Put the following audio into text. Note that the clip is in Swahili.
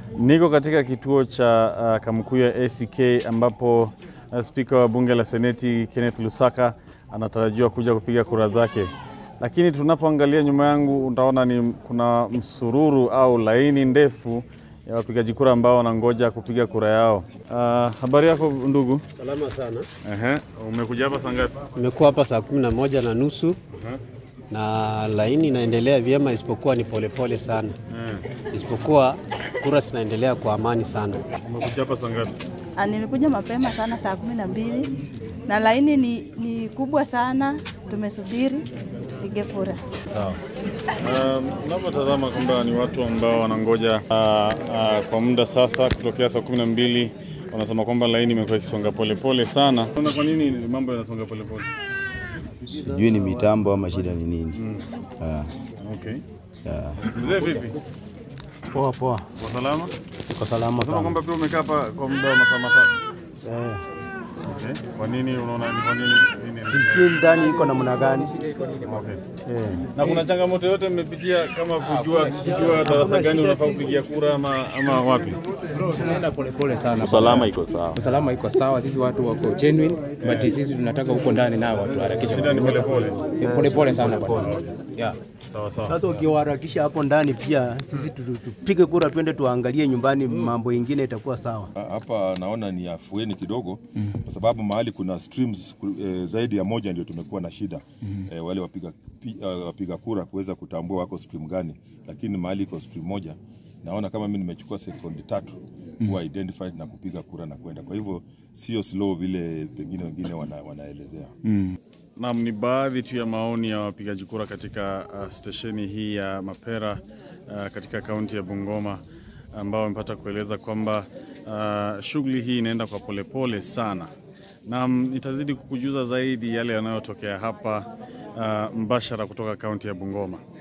Niko katika kituo cha uh, Kamukuya ACK ambapo uh, spika wa bunge la seneti Kenneth Lusaka anatarajiwa kuja kupiga kura zake, lakini tunapoangalia nyuma yangu utaona ni kuna msururu au laini ndefu ya wapigaji kura ambao wanangoja kupiga kura yao. Uh, habari yako ndugu? Salama sana. Ehe, umekuja hapa saa ngapi? Nimekuwa hapa saa kumi na moja na nusu na laini inaendelea vyema, isipokuwa ni polepole sana, Eh, isipokuwa kura zinaendelea kwa amani sana. umekuja hapa saa ngapi? Ah, Nilikuja mapema sana saa kumi na mbili na laini ni, ni kubwa sana, tumesubiri pige kura. Sawa. Um, Unavyotazama kwamba ni watu ambao wanangoja uh, uh, kwa muda sasa kutokea saa kumi na mbili wanasema kwamba laini imekuwa ikisonga polepole sana. Unaona kwa nini mambo yanasonga polepole? sijui ni mitambo ama shida ni nini. Ah, Okay. ah. Mzee vipi? Poa poa, Kwa salama? uko salama Unasema sana. kwamba pia umekaa hapa kwa muda wa masaa matatu. Eh, Okay. Kwa nini unaona ni kwa nini? nini? sijui ndani iko namna gani. Okay. Eh, Na kuna changamoto yote mmepitia kama kujua kujua darasa gani unafaa kupigia kura ama, ama wapi? Tunaenda polepole sana. Usalama iko sawa. Usalama iko sawa, sisi watu wako genuine, but sisi tunataka huko ndani nao watu harakisha. Shida ni polepole. Polepole sana bwana. Yeah. Sawa sawa. Sasa ukiwaharakisha hapo ndani pia sisi tu- tu- tupige kura twende tuangalie nyumbani, mambo ingine itakuwa sawa. hapa naona ni afueni kidogo kwa sababu mahali kuna streams ku- eh, zaidi ya moja ndio tumekuwa na shida eh, wale wapiga, pi, uh, wapiga kura kuweza kutambua wako stream gani, lakini mahali iko stream moja naona kama mimi nimechukua sekundi tatu kuwa identified na kupiga kura na kwenda. Kwa hivyo sio slow vile pengine wengine wana, wanaelezea. Naam, ni baadhi tu ya maoni ya wapigaji kura katika uh, stesheni hii ya Mapera uh, katika kaunti ya Bungoma ambao wamepata kueleza kwamba uh, shughuli hii inaenda kwa polepole sana. Naam, nitazidi kukujuza zaidi yale yanayotokea hapa uh, mbashara kutoka kaunti ya Bungoma.